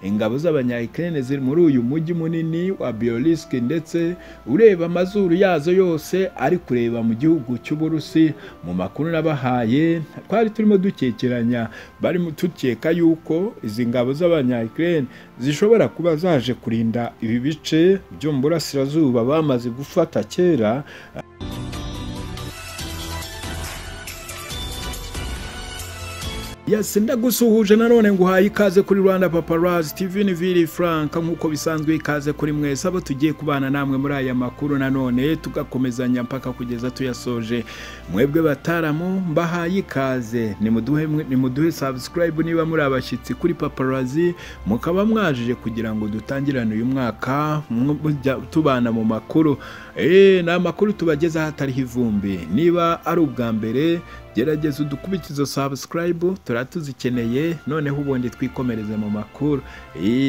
ingabo z'abanyayikirene ziri muri uyu mujyi munini wa biyoriske ndetse ureba amazuru yazo yose ari kureba mu gihugu cy'uburusi mu makuru nabahaye twari turimo dukekeranya bari tukeka yuko izi ngabo z'abanyayikirene zishobora kuba zaje kurinda ibi bice byo mu burasirazuba bamaze gufata kera yase ndagusuhuje nanone nguhaye ikaze kuri rwanda paparazi tv ni vili franka nk'uko bisanzwe ikaze kuri mwese abo tugiye kubana namwe muri aya makuru nanone tugakomezanya mpaka kugeza tuyasoje mwebwe bataramu mbahaye ikaze nimuduhe sabusikarayibu niba muri abashyitsi kuri paparazi mukaba mwajije kugira ngo dutangirane uyu mwaka tubana mu makuru ni amakuru tubagezaho atariho ivumbi niba ari ubwa mbere gerageza udukurikizo sabusikarayibu tuzikeneye noneho ubundi twikomereze mu makuru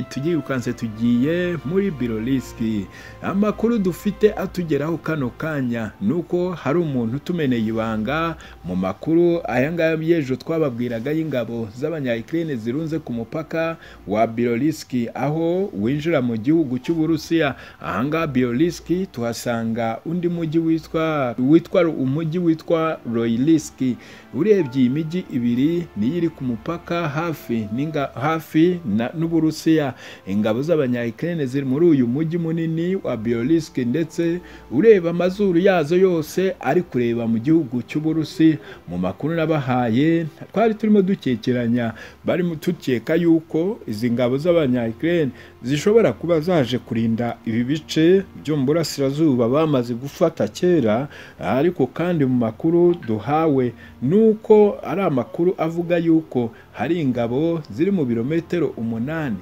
tuyirukanse tugiye muri biro risiki amakuru dufite atugeraho kano kanya ni uko hari umuntu utumeneye ibanga mu makuru aya ngaya y'ejo twababwiraga y'ingabo z'abanyayikirine zirunze ku mupaka wa biro risiki aho winjira mu gihugu cy'uburusiya ahangaha biro risiki tuhasanga undi mujyi witwa witwa umujyi witwa royirisiki urebye iyi mijyi ibiri niyo iri ku mupaka hafi hafi n'uburusiya ingabo z'abanyayikirene ziri muri uyu mujyi munini wa biyoriske ndetse ureba amazuru yazo yose ari kureba mu gihugu cy'uburusi mu makuru nabahaye twari turimo dukekeranya bari tukeka yuko izi ngabo z'abanyayikirene zishobora kuba zaje kurinda ibi bice byo mu burasirazuba bamaze gufata kera ariko kandi mu makuru duhawe ni uko ari amakuru avuga yuko hari ingabo ziri mu birometero umunani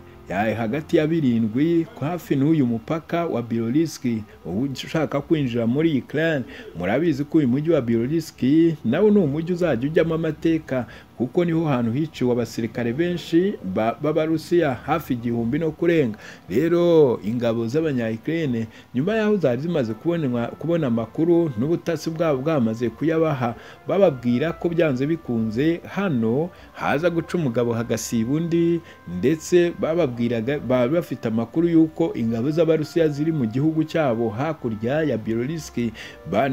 hagati ya birindwi hafi n'uyu mupaka wa biyoriski ushaka kwinjira muri ikirani murabizi ko uyu mujyi wa biyoriski nawo ni umujyi uzajya ujyamo amateka kuko niho hantu hiciwe abasirikare benshi b'abarusiya hafi igihumbi no kurenga rero ingabo z'abanyayikirene nyuma y'aho zari zimaze kubona amakuru n'ubutasi bwabo bwamaze kuyabaha bababwira ko byanze bikunze hano haza guca umugabo hagasiba undi ndetse bababwira baba bafite amakuru y'uko ingabo z'abarusiya ziri mu gihugu cyabo hakurya ya biyoriski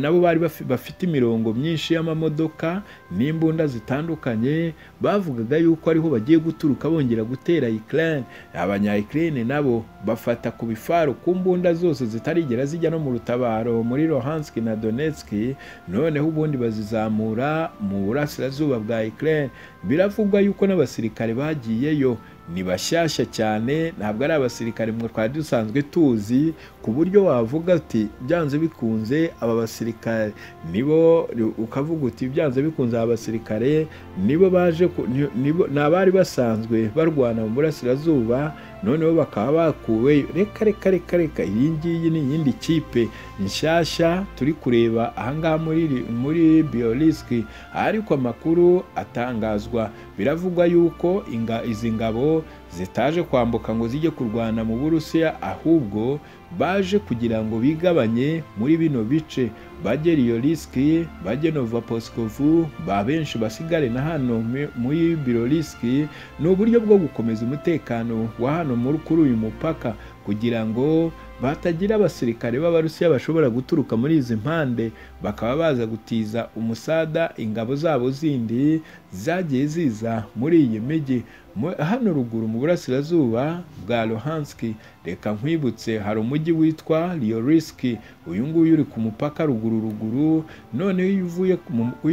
nabo bari bafite imirongo myinshi y'amamodoka n'imbunda zitandukanye bavugaga yuko ariho bagiye guturuka bongera gutera ikirere abanyayikirere nabo bafata ku bifaru ku mbunda zose zitarigera zijya no mu rutabaro muri rohanski na donetski noneho ubundi bazizamura mu burasirazuba bwa ikirere biravugwa yuko n'abasirikare bagiyeyo ni bashyashya cyane ntabwo ari abasirikare mwe twari dusanzwe tuzi ku buryo wavuga ati byanze bikunze aba basirikare nibo ukavuga uti byanze bikunze aba basirikare nibo baje ni abari basanzwe barwana mu burasirazuba noneho bakaba bakuweyo reka reka reka reka iyi ngiyi ni iyindi kipe nshyashya turi kureba ahangaha muri muri biyorisiki ariko amakuru atangazwa biravugwa yuko izi ngabo zitaje kwambuka ngo zijye kurwana mu burusiya ahubwo baje kugira ngo bigabanye muri bino bice bajye risiki bajye nova posikovu ba benshi basigare na hano muri risiki ni uburyo bwo gukomeza umutekano wa hano muri kuri uyu mupaka kugira ngo batagira abasirikare b'abarusiya bashobora guturuka muri izi mpande bakaba baza gutiza umusada ingabo zabo zindi zagiye ziza muri iyi mijyi hano ruguru mu burasirazuba bwa rohanski reka nkwibutse hari umujyi witwa riyorisiki uyu nguyu uri ku mupaka ruguru ruguru noneho iyo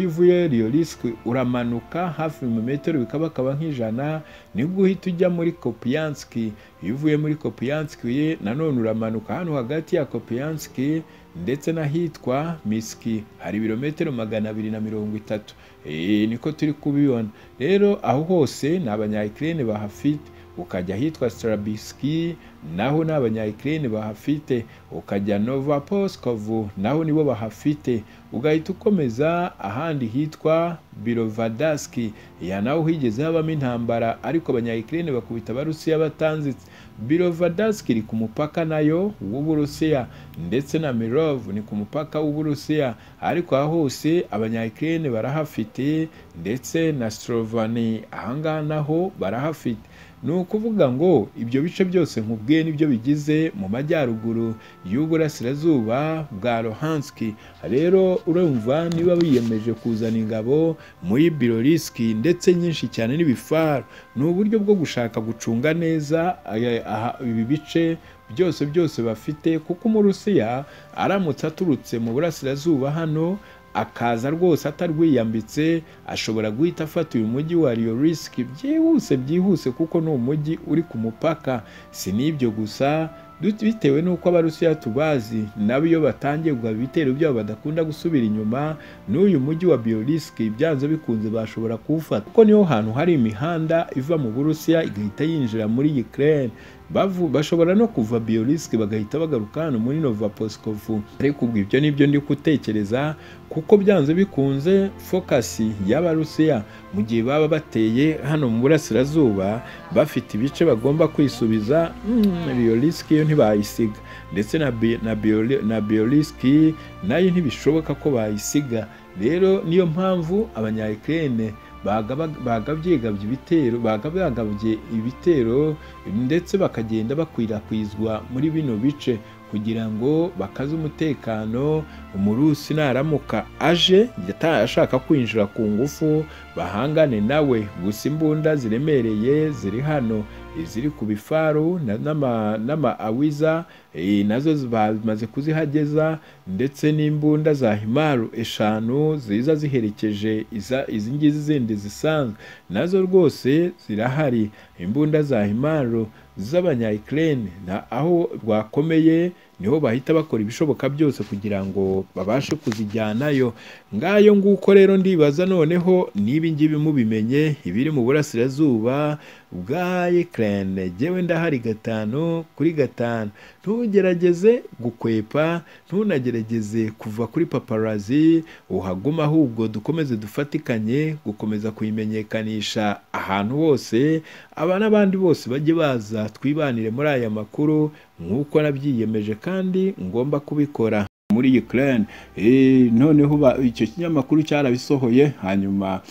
uvuye riyorisiki uramanuka hafi mu metero bikabakaba nk'ijana nibwo uhita ujya muri kopiyansiki iyo uvuye muri kopiyansiki nanone uramanuka hano hagati ya kopiyansiki ndetse n'ahitwa misiki hari ibirometero magana abiri na mirongo itatu niko turi kubibona rero aho hose ni abanyayikirene bahafite ukajya ahitwa sitarabisiki naho ni abanyayikirene bahafite ukajya nova posikovu naho nibo bahafite ugahita ukomeza ahandi hitwa birovadasiki iya naho higeze habamo intambara ariko abanyayikirene bakubita abarusiya batanzitse birovadasiki iri ku mupaka nayo w'uburusiya ndetse na mirovu ni ku mupaka w'uburusiya ariko aho hose abanyayikirene barahafite ndetse na sitovani ahangaha naho barahafite ni ukuvuga ngo ibyo bice byose nkubwiye nibyo bigize mu majyaruguru y'uburasirazuba bwa rohanski rero urumva niba biyemeje kuzana ingabo muri biroriski ndetse nyinshi cyane n'ibifaro ni uburyo bwo gushaka gucunga neza aya- aha- ibi bice byose byose bafite kuko umurusiya aramutse aturutse mu burasirazuba hano akaza rwose atarwiyambitse ashobora guhita afata uyu mujyi wa riyo risiki byihuse byihuse kuko ni umujyi uri ku mupaka si n'ibyo gusa dut- bitewe n'uko abarusiya tubazi nabo iyo batangiye guha ibitero byabo badakunda gusubira inyuma n'uyu mujyi wa biyorisiki byanze bikunze bashobora kuwufata kuko niho hantu hari imihanda iva mu burusiya igahita yinjira muri ukraine bavu bashobora no kuva biyorisiki bagahita bagaruka hano muri novaposkovu ariko ubwo ibyo nibyo ndi gutekereza kuko byanze bikunze fokasi y'abarusiya mu gihe baba bateye hano mu burasirazuba bafite ibice bagomba kwisubiza mm, biyorisiki yo ntibayisiga ndetse na, bi- na, Bioli- na biyorisiki nayo ntibishoboka ko bayisiga rero niyo mpamvu abanyayikirene bagabyegabye ibitero bagabye ibitero ndetse bakagenda bakwirakwizwa muri bino bice kugira ngo bakaze umutekano umurusi naramuka aje yata- ashaka kwinjira ku ngufu bahangane nawe gusa imbunda ziremereye ziri hano iziri ku bifaru na- n'ama- n'amaawiza eh, nazo zi- bamaze kuzihageza ndetse n'imbunda za himaru eshanu ziza ziherekeje iza- izi ngizi zindi zisanzwe nazo rwose zirahari imbunda za himaru z'abanyayikirene na aho rwakomeye niho bahita bakora ibishoboka byose kugira ngo babashe kuzijyanayo ngayo nguko rero ndibaza noneho n'ibi ngibi mubimenye ibiri mu burasirazuba bwa Ukraine jyewe ndahari gatanu kuri gatanu ntugerageze gukwepa ntunagerageze kuva kuri paparazi uhaguma ahubwo dukomeze dufatikanye gukomeza kuyimenyekanisha ahantu hose aba n'abandi bose bajye baza twibanire muri aya makuru nk'uko nabyiyemeje kandi ngomba kubikora muri Ukraine Eh, noneho ba- icyo kinyamakuru cyarabisohoye hanyuma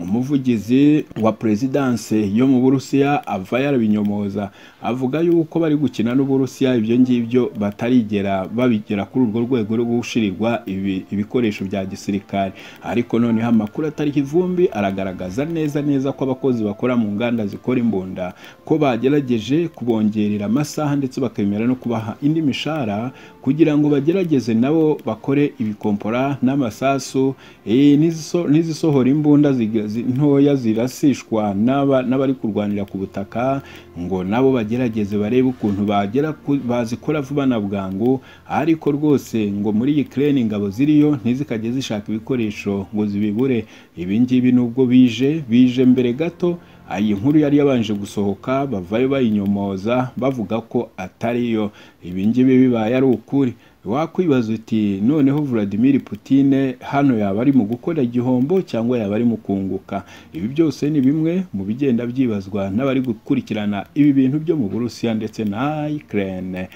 umuvugizi wa perezidanse yo mu burusiya ava yarabinyomoza avuga yuko bari gukina n'uburusiya ibyo ngibyo batarigera babigera kuri urwo rwego rwo gushirirwa ibi- ibikoresho bya gisirikare ariko noneho amakuru atariho ivumbi aragaragaza neza neza ko abakozi bakora mu nganda zikora imbunda ko bagerageje kubongerera amasaha ndetse bakemera no kubaha indi mishahara kugira ngo bagerageze nabo bakore ibikompora n'amasasu eh, n'iziso- n'izisohora imbunda ziga- zi- ntoya zirasishwa n'aba- n'abari kurwanira ku butaka ngo nabo bagerageze barebe ukuntu bagera ku- bazikora vuba na bwangu ariko rwose ngo muri Ukraine ingabo ziriyo ntizikajye zishaka ibikoresho ngo zibibure ibi ngibi nubwo bije bije mbere gato iyi nkuru yari yabanje gusohoka bavayo bayinyomoza bavuga ko atariyo ibi ngibi bibaye ari ukuri wakwibaza uti noneho Vladimir Putin hano yaba ari mu gukora igihombo cyangwa yaba ari mu kunguka ibi byose ni bimwe mu bigenda byibazwa n'abari gukurikirana ibi bintu byo mu Burusiya ndetse na Ukraine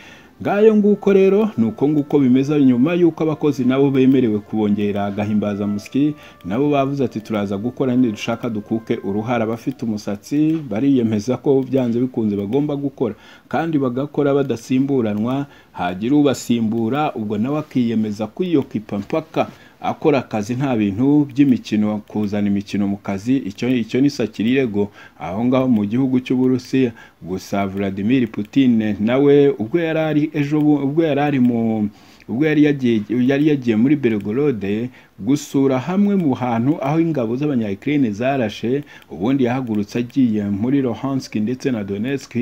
ngayo nguko rero ni uko nguko bimeze nyuma y'uko abakozi nabo bemerewe kubongera agahimbazamusyi nabo bavuze ati turaza gukora dushaka dukuke uruhara abafite umusatsi bariyemeza ko byanze bikunze bagomba gukora kandi bagakora badasimburanwa hagira ubasimbura ubwo nawe akiyemeza kwiyokipa mpaka akora akazi nta bintu by'imikino kuzana imikino mu kazi icyo icyo ni sakirirego aho ngaho mu gihugu cy'uburusiya gusa Vladimir Putin nawe ubwo yari ari ejo bu- ubwo yari ari mu ubwo yari yagiye yari yagiye muri Belgorod gusura hamwe mu hantu aho ingabo z'abanyayikirene zarashe ubundi yahagurutse agiye muri Luhansk ndetse na Donetsk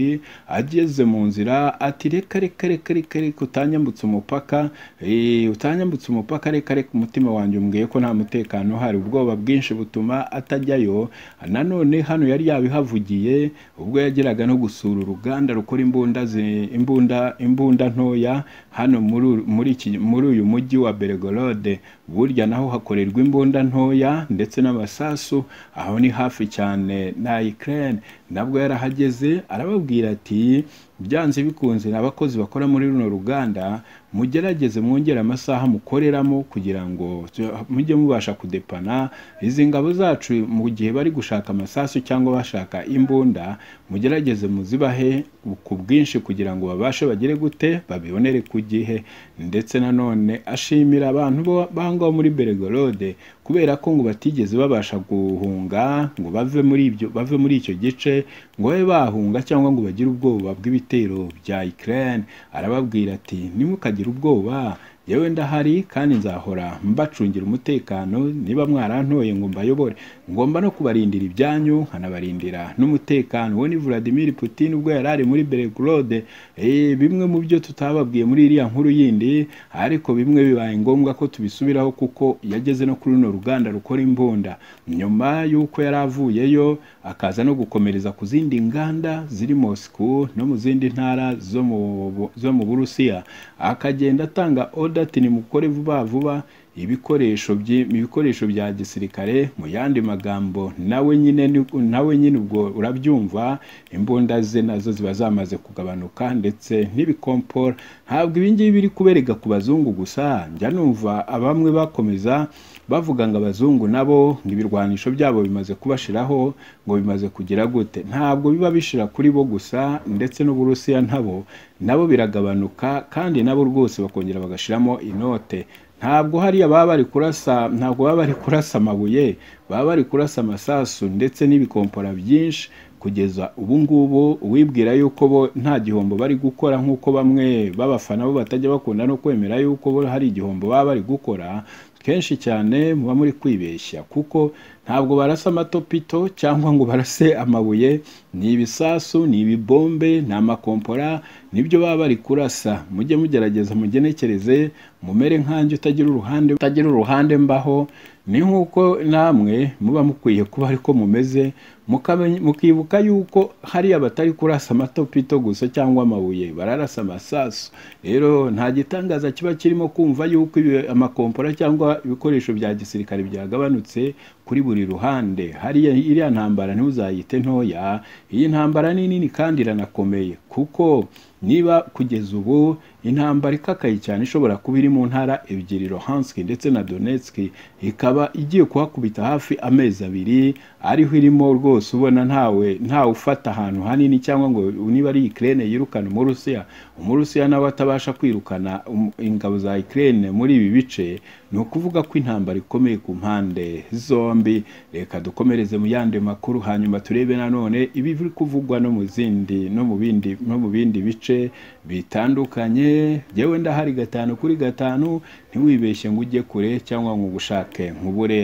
ageze mu nzira ati reka reka reka reka reka utanyambutse umupaka eh, utanyambutse umupaka reka reka umutima wanjye umbwiye ko nta mutekano uhari ubwoba bwinshi butuma atajyayo nanone hano yari yabihavugiye ubwo yageraga no gusura uruganda rukora imbunda zi- imbunda imbunda ntoya hano muri uru- muri iki- muri uyu mujyi wa Belgorod burya naho hakorerwa imbunda ntoya ndetse n'amasasu aho ni hafi cyane na Ukraine nabwo yarahageze arababwira ati byanze bikunze n'abakozi bakora muri runo ruganda mugerageze mwongere amasaha mukoreramo kugira ngo mujye mubasha kudepana izi ngabo zacu mu gihe bari gushaka amasasu cyangwa bashaka imbunda mugerageze muzibahe ku bwinshi kugira ngo babashe bagere gute babibonere ku gihe ndetse nanone ashimira abantu bo- bangaho muri beregorode kubera ko ngo batigeze babasha guhunga ngo bave muri ibyo bave muri icyo gice ngo babe bahunga cyangwa ngo bagire ubwoba bw'ibitero bya Ukraine arababwira ati nimukagire ubwoba yewe ndahari kandi nzahora mbacungira umutekano niba mwarantoye ngo mbayobore ngomba no kubarindira ibyanyu nkanabarindira n'umutekano uwo ni Vladimir Putin ubwo yari ari muri Belgrade eh, bimwe mu byo tutababwiye muri iriya nkuru yindi ariko bimwe bibaye ngombwa ko tubisubiraho kuko yageze no kuri runo ruganda rukora imbunda nyuma y'uko yari avuyeyo akaza no gukomereza ku zindi nganda ziri Moscow no mu zindi ntara zo mu Bu- zo mu Burusiya akagenda atanga order ati nimukore vuba vuba ibikoresho byi- ibikoresho bya gisirikare mu yandi magambo nawe nyine ni- nawe nyine ubwo urabyumva imbunda ze nazo ziba zamaze kugabanuka ndetse n'ibikompora ntabwo ibi ngibi biri kubereka ku bazungu gusa njya numva abamwe bakomeza bavuga ngo abazungu nabo ngo ibirwanisho byabo bimaze kubashiraho ngo bimaze kugira gute ntabwo biba bishira kuri bo gusa ndetse n'uburusiya nabo nabo biragabanuka kandi nabo rwose bakongera bagashiramo inote ntabwo hariya baba bari kurasa ntabwo baba bari kurasa amabuye baba bari kurasa amasasu ndetse n'ibikompora byinshi kugeza ubu ngubu uwibwira yuko bo nta gihombo bari gukora nk'uko bamwe b'abafana bo batajya bakunda no kwemera yuko bo hari igihombo baba bari gukora kenshi cyane muba muri kwibeshya kuko ntabwo barasa amatopito cyangwa ngo barase amabuye ni ibisasu ni ibibombe ni amakompora nibyo baba bari kurasa mujye mugerageza mugenekereze mumere nkanjye utagira uruhande utagira uruhande mbaho ni nk'uko namwe muba mukwiye kuba ariko mumeze mukamenye- mukibuka yuko hariya batari kurasa amatopito gusa cyangwa amabuye bararasa amasasu rero nta gitangaza kiba kirimo kumva yuko ibi- amakompora cyangwa ibikoresho bya gisirikare byagabanutse kuri buri ruhande hariya iriya ntambara ntuzayite ntoya iyi ntambara ni nini kandi iranakomeye kuko niba kugeza ubu intambara ikakaye cyane ishobora kuba iri mu ntara ebyiri Luhansk ndetse na Donetsk ikaba igiye kuhakubita hafi amezi abiri ariho irimo rwose ubona ntawe ntawe ufata ahantu hanini cyangwa ngo niba ari Ukraine yirukana umurusiya umurusiya nawe atabasha kwirukana um- ingabo za Ukraine muri ibi bice ni ukuvuga ko intambara ikomeye ku mpande zombi reka dukomereze mu yandi makuru hanyuma turebe nanone ibiri kuvugwa no mu zindi no mu bindi no mu bindi bice bitandukanye yewe ndahari gatanu kuri gatanu ntiwibeshye ngo ujye kure cyangwa ngo ugushake nkubure